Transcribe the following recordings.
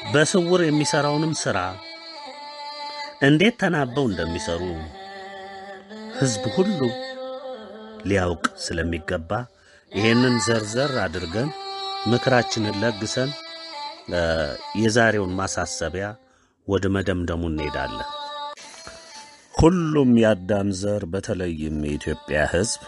በስውር የሚሰራውንም ሥራ እንዴት ተናበው እንደሚሰሩ ሕዝብ ሁሉ ሊያውቅ ስለሚገባ ይሄንን ዘርዘር አድርገን ምክራችንን ለግሰን የዛሬውን ማሳሰቢያ ወደ መደምደሙ እንሄዳለን። ሁሉም የአዳም ዘር በተለይም የኢትዮጵያ ሕዝብ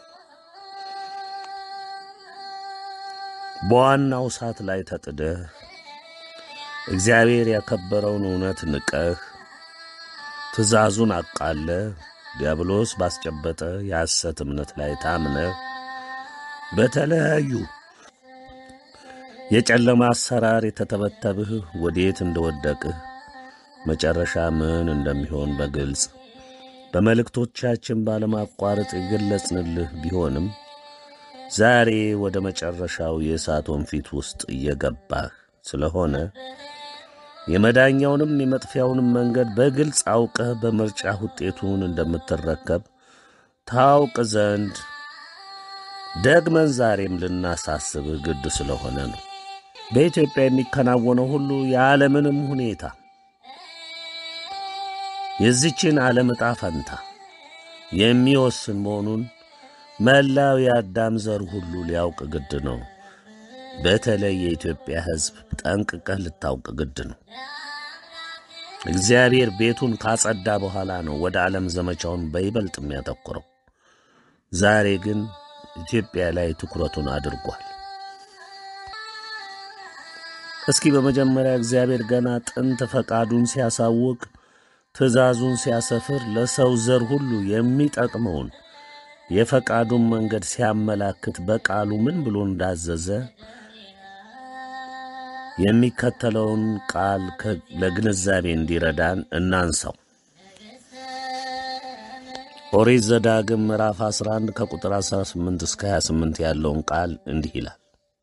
በዋናው እሳት ላይ ተጥደህ እግዚአብሔር ያከበረውን እውነት ንቀህ ትእዛዙን አቃለህ ዲያብሎስ ባስጨበጠ የሐሰት እምነት ላይ ታምነህ በተለያዩ የጨለማ አሰራር የተተበተብህ ወዴት እንደወደቅህ መጨረሻ ምን እንደሚሆን በግልጽ በመልእክቶቻችን ባለማቋረጥ የገለጽንልህ ቢሆንም ዛሬ ወደ መጨረሻው የእሳት ወንፊት ውስጥ እየገባህ ስለሆነ የመዳኛውንም የመጥፊያውንም መንገድ በግልጽ አውቀህ በምርጫ ውጤቱን እንደምትረከብ ታውቅ ዘንድ ደግመን ዛሬም ልናሳስብህ ግድ ስለሆነ ነው። በኢትዮጵያ የሚከናወነው ሁሉ የዓለምንም ሁኔታ የዚችን ዓለም ዕጣ ፈንታ የሚወስን መሆኑን መላው የአዳም ዘር ሁሉ ሊያውቅ ግድ ነው። በተለይ የኢትዮጵያ ሕዝብ ጠንቅቀህ ልታውቅ ግድ ነው። እግዚአብሔር ቤቱን ካጸዳ በኋላ ነው ወደ ዓለም ዘመቻውን በይበልጥ የሚያተኩረው። ዛሬ ግን ኢትዮጵያ ላይ ትኩረቱን አድርጓል። እስኪ በመጀመሪያ እግዚአብሔር ገና ጥንት ፈቃዱን ሲያሳውቅ ትእዛዙን ሲያሰፍር ለሰው ዘር ሁሉ የሚጠቅመውን የፈቃዱን መንገድ ሲያመላክት በቃሉ ምን ብሎ እንዳዘዘ የሚከተለውን ቃል ለግንዛቤ እንዲረዳን እናንሳው። ኦሪት ዘዳግም ምዕራፍ 11 ከቁጥር 18 እስከ 28 ያለውን ቃል እንዲህ ይላል።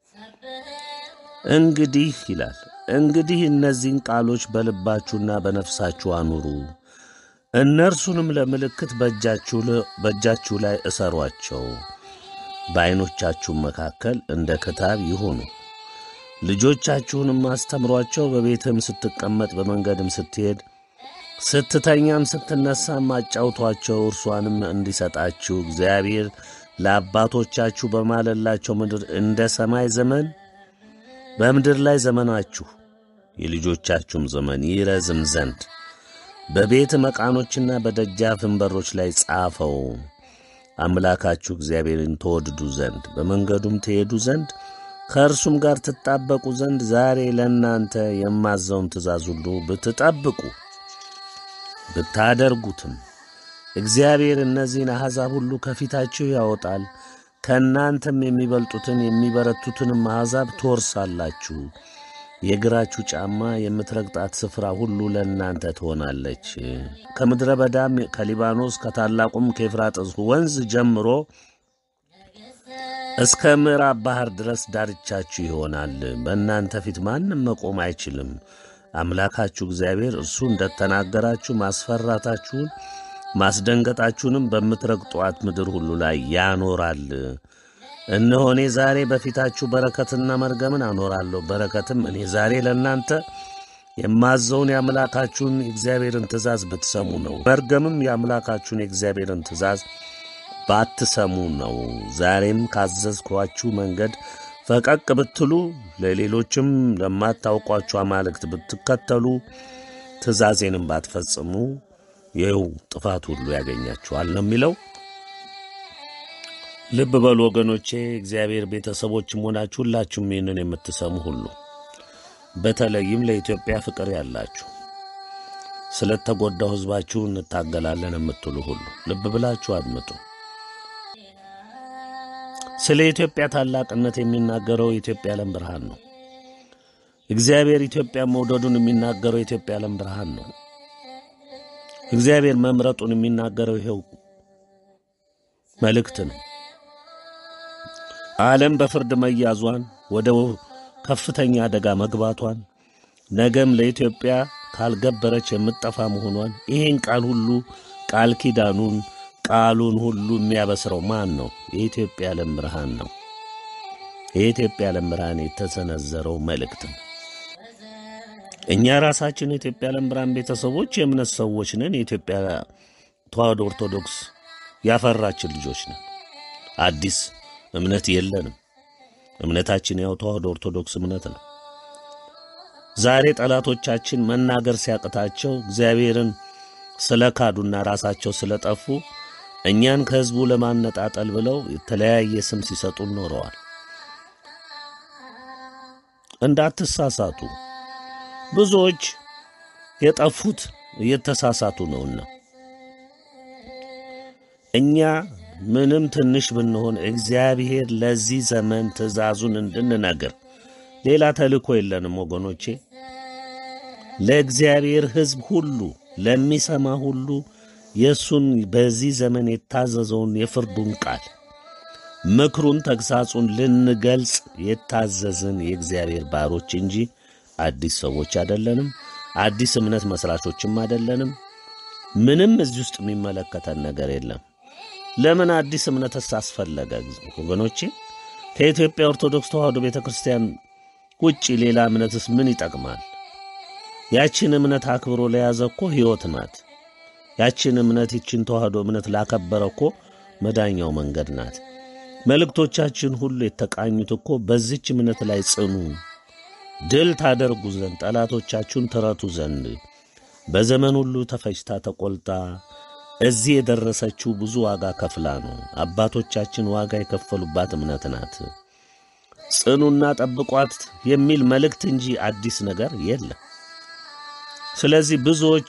እንግዲህ ይላል እንግዲህ እነዚህን ቃሎች በልባችሁና በነፍሳችሁ አኑሩ፣ እነርሱንም ለምልክት በእጃችሁ ላይ እሰሯቸው፣ በዐይኖቻችሁም መካከል እንደ ክታብ ይሁኑ። ልጆቻችሁንም አስተምሯቸው፣ በቤትም ስትቀመጥ፣ በመንገድም ስትሄድ፣ ስትተኛም ስትነሳም አጫውቷቸው። እርሷንም እንዲሰጣችሁ እግዚአብሔር ለአባቶቻችሁ በማለላቸው ምድር እንደ ሰማይ ዘመን በምድር ላይ ዘመናችሁ የልጆቻችሁም ዘመን ይረዝም ዘንድ በቤት መቃኖችና በደጃፍም በሮች ላይ ጻፈው። አምላካችሁ እግዚአብሔርን ተወድዱ ዘንድ በመንገዱም ትሄዱ ዘንድ ከእርሱም ጋር ትጣበቁ ዘንድ ዛሬ ለእናንተ የማዘውን ትእዛዝ ሁሉ ብትጠብቁ ብታደርጉትም እግዚአብሔር እነዚህን አሕዛብ ሁሉ ከፊታችሁ ያወጣል ከእናንተም የሚበልጡትን የሚበረቱትንም አሕዛብ ትወርሳላችሁ። የእግራችሁ ጫማ የምትረግጣት ስፍራ ሁሉ ለእናንተ ትሆናለች። ከምድረ በዳም ከሊባኖስ ከታላቁም ከኤፍራጥስ ወንዝ ጀምሮ እስከ ምዕራብ ባሕር ድረስ ዳርቻችሁ ይሆናል። በእናንተ ፊት ማንም መቆም አይችልም። አምላካችሁ እግዚአብሔር እርሱ እንደተናገራችሁ ማስፈራታችሁን ማስደንገጣችሁንም በምትረግጧት ምድር ሁሉ ላይ ያኖራል። እነሆ እኔ ዛሬ በፊታችሁ በረከትና መርገምን አኖራለሁ። በረከትም እኔ ዛሬ ለእናንተ የማዘውን የአምላካችሁን የእግዚአብሔርን ትእዛዝ ብትሰሙ ነው። መርገምም የአምላካችሁን የእግዚአብሔርን ትእዛዝ ባትሰሙ ነው። ዛሬም ካዘዝኳችሁ መንገድ ፈቀቅ ብትሉ፣ ለሌሎችም ለማታውቋችሁ አማልክት ብትከተሉ፣ ትእዛዜንም ባትፈጽሙ ይኸው ጥፋት ሁሉ ያገኛችኋል ነው የሚለው። ልብ በሉ ወገኖቼ፣ እግዚአብሔር ቤተሰቦችም ሆናችሁ ሁላችሁም ይህንን የምትሰሙ ሁሉ በተለይም ለኢትዮጵያ ፍቅር ያላችሁ ስለተጎዳው ሕዝባችሁ እንታገላለን የምትሉ ሁሉ ልብ ብላችሁ አድምጡ። ስለ ኢትዮጵያ ታላቅነት የሚናገረው የኢትዮጵያ ዓለም ብርሃን ነው። እግዚአብሔር ኢትዮጵያ መውደዱን የሚናገረው የኢትዮጵያ ዓለም ብርሃን ነው። እግዚአብሔር መምረጡን የሚናገረው ይኸው መልእክት ነው። ዓለም በፍርድ መያዟን ወደ ከፍተኛ አደጋ መግባቷን ነገም ለኢትዮጵያ ካልገበረች የምትጠፋ መሆኗን ይህን ቃል ሁሉ ቃል ኪዳኑን ቃሉን ሁሉ የሚያበስረው ማን ነው? የኢትዮጵያ ዓለም ብርሃን ነው። የኢትዮጵያ ዓለም ብርሃን የተሰነዘረው መልእክት ነው። እኛ ራሳችን የኢትዮጵያ ዓለም ብርሃን ቤተሰቦች የእምነት ሰዎች ነን። የኢትዮጵያ ተዋሕዶ ኦርቶዶክስ ያፈራችን ልጆች ነን። አዲስ እምነት የለንም። እምነታችን ያው ተዋሕዶ ኦርቶዶክስ እምነት ነው። ዛሬ ጠላቶቻችን መናገር ሲያቅታቸው እግዚአብሔርን ስለ ካዱና ራሳቸው ስለጠፉ እኛን ከሕዝቡ ለማነጣጠል ብለው የተለያየ ስም ሲሰጡ ኖረዋል። እንዳትሳሳቱ፣ ብዙዎች የጠፉት እየተሳሳቱ ነውና እኛ ምንም ትንሽ ብንሆን እግዚአብሔር ለዚህ ዘመን ትእዛዙን እንድንነግር ሌላ ተልእኮ የለንም ወገኖቼ። ለእግዚአብሔር ሕዝብ ሁሉ ለሚሰማ ሁሉ የእሱን በዚህ ዘመን የታዘዘውን የፍርዱን ቃል ምክሩን፣ ተግሳጹን ልንገልጽ የታዘዝን የእግዚአብሔር ባሮች እንጂ አዲስ ሰዎች አይደለንም። አዲስ እምነት መስራቾችም አይደለንም። ምንም እዚህ ውስጥ የሚመለከተን ነገር የለም። ለምን አዲስ እምነትስ አስፈለገ ወገኖቼ? ከኢትዮጵያ ኦርቶዶክስ ተዋሕዶ ቤተ ክርስቲያን ውጭ ሌላ እምነትስ ምን ይጠቅማል? ያችን እምነት አክብሮ ለያዘ እኮ ሕይወት ናት። ያችን እምነት ይችን ተዋሕዶ እምነት ላከበረ እኮ መዳኛው መንገድ ናት። መልእክቶቻችን ሁሉ የተቃኙት እኮ በዚች እምነት ላይ ጽኑ፣ ድል ታደርጉ ዘንድ ጠላቶቻችሁን ትረቱ ዘንድ በዘመን ሁሉ ተፈጭታ ተቆልጣ እዚህ የደረሰችው ብዙ ዋጋ ከፍላ ነው። አባቶቻችን ዋጋ የከፈሉባት እምነት ናት። ጽኑና ጠብቋት የሚል መልእክት እንጂ አዲስ ነገር የለም። ስለዚህ ብዙዎች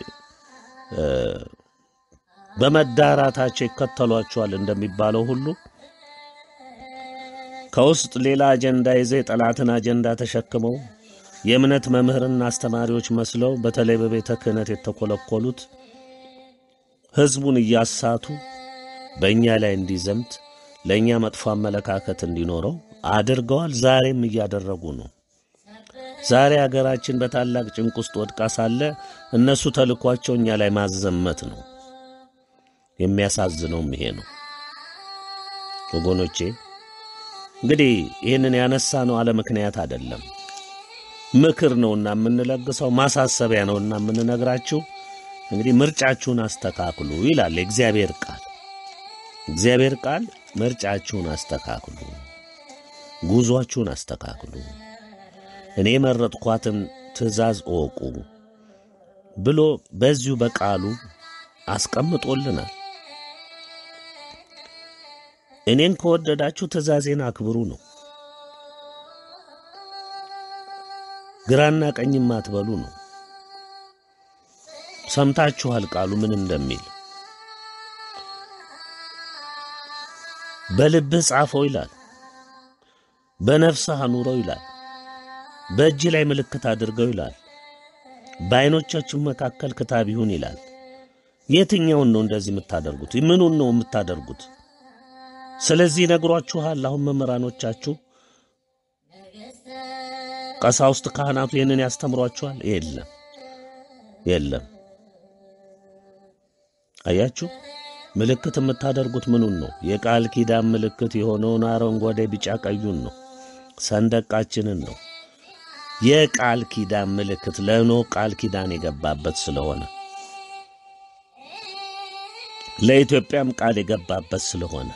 በመዳራታቸው ይከተሏቸዋል እንደሚባለው ሁሉ ከውስጥ ሌላ አጀንዳ ይዘው የጠላትን አጀንዳ ተሸክመው የእምነት መምህርና አስተማሪዎች መስለው በተለይ በቤተ ክህነት የተኮለኮሉት ሕዝቡን እያሳቱ በእኛ ላይ እንዲዘምት ለእኛ መጥፎ አመለካከት እንዲኖረው አድርገዋል። ዛሬም እያደረጉ ነው። ዛሬ አገራችን በታላቅ ጭንቅ ውስጥ ወድቃ ሳለ እነሱ ተልኳቸው እኛ ላይ ማዘመት ነው። የሚያሳዝነውም ይሄ ነው ወገኖቼ። እንግዲህ ይህንን ያነሳ ነው አለ ምክንያት አይደለም። ምክር ነውና የምንለግሰው ማሳሰቢያ ነውና የምንነግራችሁ። እንግዲህ ምርጫችሁን አስተካክሉ ይላል የእግዚአብሔር ቃል። እግዚአብሔር ቃል ምርጫችሁን አስተካክሉ፣ ጉዟችሁን አስተካክሉ፣ እኔ የመረጥኳትን ትእዛዝ እወቁ ብሎ በዚሁ በቃሉ አስቀምጦልናል። እኔን ከወደዳችሁ ትእዛዜን አክብሩ ነው። ግራና ቀኝም አትበሉ ነው። ሰምታችኋል ቃሉ ምን እንደሚል። በልብህ ጻፈው ይላል፣ በነፍስህ አኑረው ይላል፣ በእጅ ላይ ምልክት አድርገው ይላል፣ በዐይኖቻችሁ መካከል ክታብ ይሁን ይላል። የትኛውን ነው እንደዚህ የምታደርጉት? ምኑን ነው የምታደርጉት? ስለዚህ ነግሯችኋል። አሁን መምህራኖቻችሁ ቀሳውስት፣ ካህናቱ ይህንን ያስተምሯችኋል? የለም የለም። አያችሁ፣ ምልክት የምታደርጉት ምኑን ነው? የቃል ኪዳን ምልክት የሆነውን አረንጓዴ፣ ቢጫ ቀዩን ነው። ሰንደቃችንን ነው። የቃል ኪዳን ምልክት ለኖህ ቃል ኪዳን የገባበት ስለሆነ ለኢትዮጵያም ቃል የገባበት ስለሆነ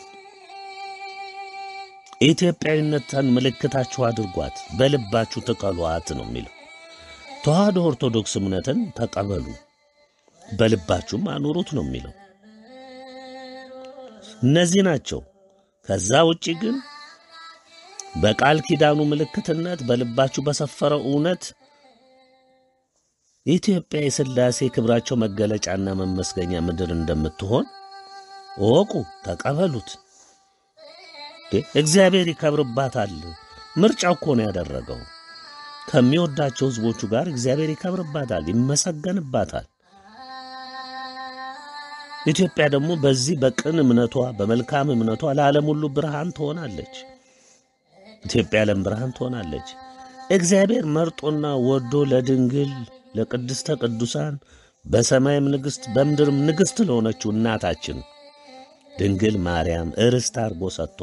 ኢትዮጵያዊነትን ምልክታችሁ አድርጓት፣ በልባችሁ ትቀሏት ነው የሚለው። ተዋሕዶ ኦርቶዶክስ እምነትን ተቀበሉ፣ በልባችሁም አኑሩት ነው የሚለው። እነዚህ ናቸው። ከዛ ውጪ ግን በቃል ኪዳኑ ምልክትነት በልባችሁ በሰፈረው እውነት ኢትዮጵያ የሥላሴ ክብራቸው መገለጫና መመስገኛ ምድር እንደምትሆን እወቁ፣ ተቀበሉት። እግዚአብሔር ይከብርባታል። ምርጫው እኮ ነው ያደረገው። ከሚወዳቸው ሕዝቦቹ ጋር እግዚአብሔር ይከብርባታል፣ ይመሰገንባታል። ኢትዮጵያ ደግሞ በዚህ በቅን እምነቷ በመልካም እምነቷ ለዓለም ሁሉ ብርሃን ትሆናለች። ኢትዮጵያ ዓለም ብርሃን ትሆናለች። እግዚአብሔር መርጦና ወዶ ለድንግል ለቅድስተ ቅዱሳን በሰማይም ንግሥት በምድርም ንግሥት ለሆነችው እናታችን ድንግል ማርያም ርስት አድርጎ ሰጥቶ